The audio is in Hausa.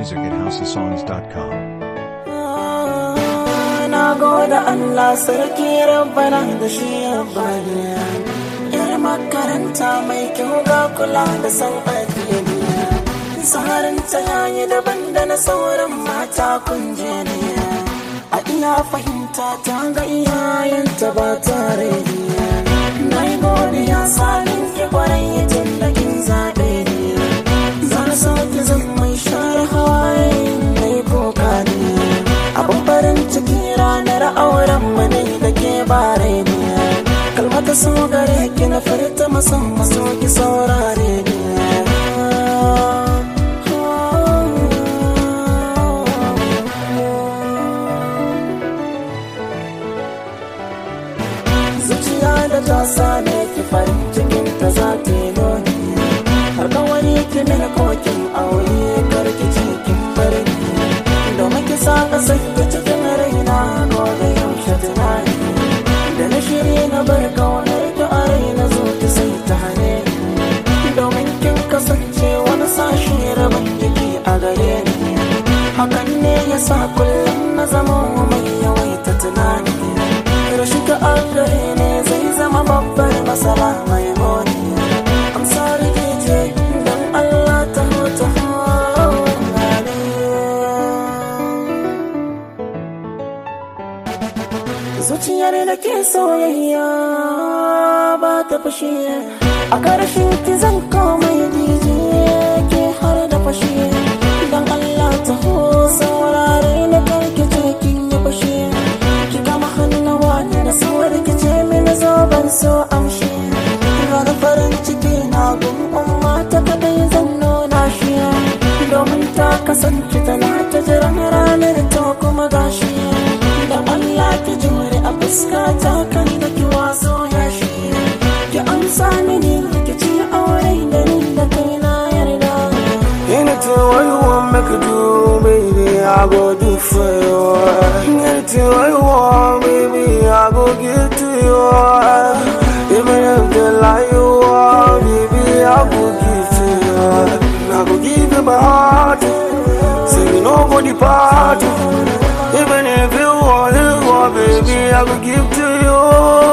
music at houseofsongs.com. Na gode Allah sarki rabbana da shi rabbani Yar makaranta mai kyau ga kula da san addini Tsarin ta yayi daban da na sauran mata kunje ne A iya fahimta ta ga iyayenta ba tare Na yi godiya sanin ki kwarai tun da kin zaɓe ni Zan so ki zan mai share hawaye mai koka ne abin farin ciki ranar auren mani da ke bare ne kalmata so gare ki na furta musamman so ki saurare ne zuciya da ta same ki farin cikin ta za ta yi noni har kawai ki mini kokin aure karki cikin farin domin ki sa ka sanya cikin raina gobe yaushe tunani da na shirya na bar kaunar ki a raina zo ki sai ta hane domin kin kasance wani sashi rabin jiki a gare ni hakan ne ya sa kullum na zama mai yawaita tunani rashin ka a gare ne zai zama babbar masala mai moni I'm sorry DJ don Allah ta hota zuciyar da ke soyayya ba ta fashe a ƙarshen ki zan komai dije ke har da fashe don Allah ta ho saurare na karki ce kin yi fashe ki kama hannuwa da sauwar ki ce mini zo ban so amshi ranar farin ciki na gun umma ta kadai zan nuna shi domin ta kasance tana ta jiran ranar ta kuma gashi da Allah ki jure a fuska ta kan da ki wazo ya shi ki amsa mini ki ci aure da ni da kai na yarda Anything what you want make you do, baby, I go do for you. Anything what you want, baby, I go give to you. Even if they lie you are, baby, I go give to you. I go give you my heart, say you know go depart. Even if you want, you want, baby, I go give to you.